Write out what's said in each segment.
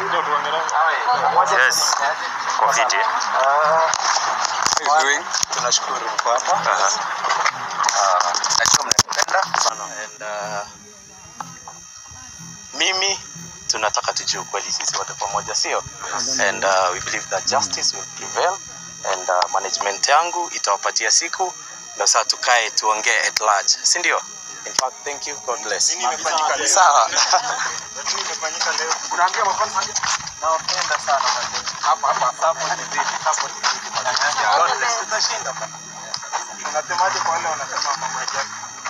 Yes. Kwa fiti. doing? Tunashukuru mko hapa. Aha. Ah, najua mnanipenda and uh, Mimi tunataka tujue ukweli sisi wote pamoja, sio? And uh, we believe that justice will prevail and uh, management yangu itawapatia siku na saa tukae tuongee at large, si ndio? In fact, thank you. God bless. Nini imefanyika leo? sawa. Nini imefanyika leo? Unaambia mafans Nawapenda sana wazee. hapa hapa Support zidi, support zidi. God bless. Tutashinda bana. unasemaje kwa wale wanasema mama yake?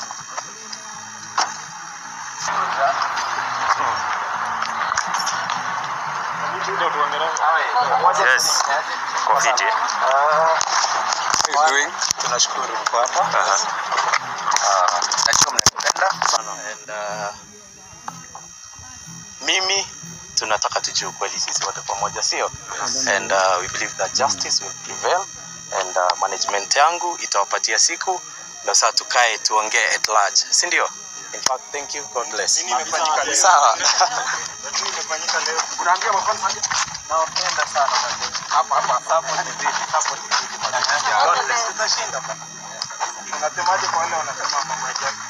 Yes. Kwa fiti. How you doing? Tunashukuru mko hapa. Aha. Ah, najua mnanipenda and uh, Mimi tunataka tujue ukweli sisi wote pamoja, sio? And uh, we believe that justice will prevail and uh, management yangu itawapatia siku na saa tukae tuongee at large, si ndio? In fact, thank you. God bless. Nini imefanyika leo? sawa. Nini imefanyika leo? Unaambia mafans Nawapenda sana wazee. hapa hapa Support zidi, support zidi. God bless. Tutashinda bana. unasemaje kwa wale wanasema mama yake?